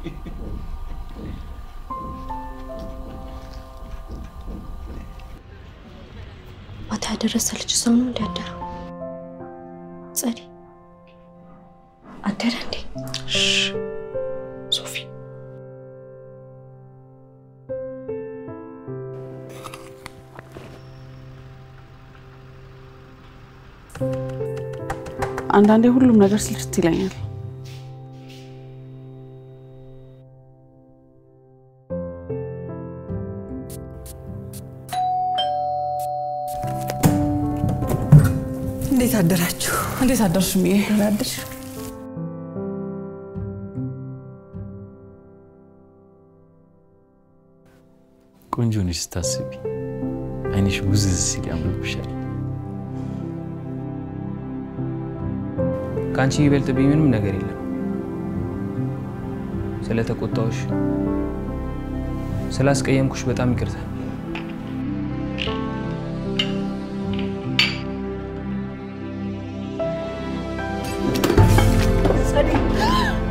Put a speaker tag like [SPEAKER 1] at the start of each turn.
[SPEAKER 1] ማታ ያደረሰ ልጅ ሰው ነው እንዲያደረው ጸዲ አደረ እንዴ?
[SPEAKER 2] ሶፊ
[SPEAKER 3] አንዳንዴ ሁሉም ነገር ስልችት ይለኛል።
[SPEAKER 4] እንዴት አደራችሁ?
[SPEAKER 3] እንዴት አደርሽ ምዬ?
[SPEAKER 4] ደህና አደርሽ?
[SPEAKER 2] ቆንጆ ነሽ ስታስቢ፣ አይንሽ ውዝዝ ሲል ያምርብሻል።
[SPEAKER 5] ከአንቺ ይበልጥብኝ ምንም ነገር የለም። ስለተቆጣሁሽ፣ ስላስቀየምኩሽ በጣም ይቅርታ።
[SPEAKER 4] ጸዲ